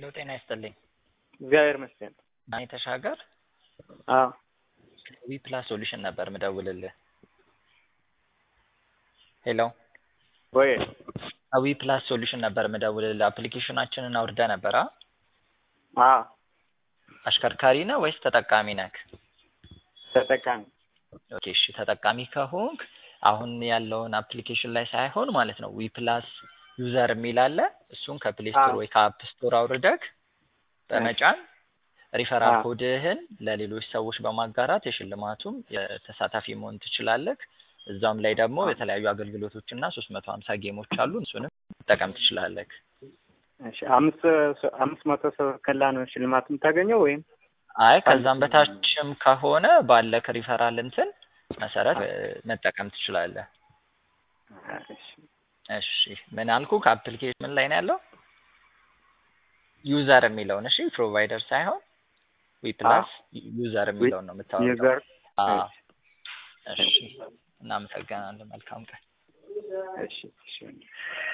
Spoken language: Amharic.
ሄሎ ጤና ይስጥልኝ። እግዚአብሔር ይመስገን። ናኒ ተሻገር አዎ ዊ ፕላስ ሶሉሽን ነበር ምደውልልህ። ሄሎ ወይ ዊ ፕላስ ሶሉሽን ነበር ምደውልልህ። አፕሊኬሽናችንን አውርደ ነበር? አ አዎ አሽከርካሪ ነህ ወይስ ተጠቃሚ ነህ? ተጠቃሚ ኦኬ እሺ ተጠቃሚ ከሆንክ አሁን ያለውን አፕሊኬሽን ላይ ሳይሆን ማለት ነው ዊ ፕላስ ዩዘር የሚል አለ። እሱን ከፕሌይ ስቶር አዎ። ወይ ከአፕ ስቶር አውርደህ በመጫን ሪፈራል አዎ። ኮድህን ለሌሎች ሰዎች በማጋራት የሽልማቱም ተሳታፊ መሆን ትችላለህ። እዛም ላይ ደግሞ የተለያዩ አገልግሎቶች እና ሶስት መቶ ሀምሳ ጌሞች አሉ። እሱንም መጠቀም ትችላለህ። እሺ አምስት አምስት መቶ ሰው ከላ ነው ሽልማት የምታገኘው ወይም አይ ከዛም በታችም ከሆነ ባለክ ሪፈራል እንትን መሰረት እ፣ መጠቀም ትችላለህ። እሺ እሺ ምን አልኩ? ከአፕሊኬሽን ምን ላይ ነው ያለው? ዩዘር የሚለውን እሺ፣ ፕሮቫይደር ሳይሆን ዊ ፕላስ ዩዘር የሚለውን ነው የምታወራው። ዩዘር አዎ። እሺ እናመሰግናለን። መልካም ቀን። እሺ እሺ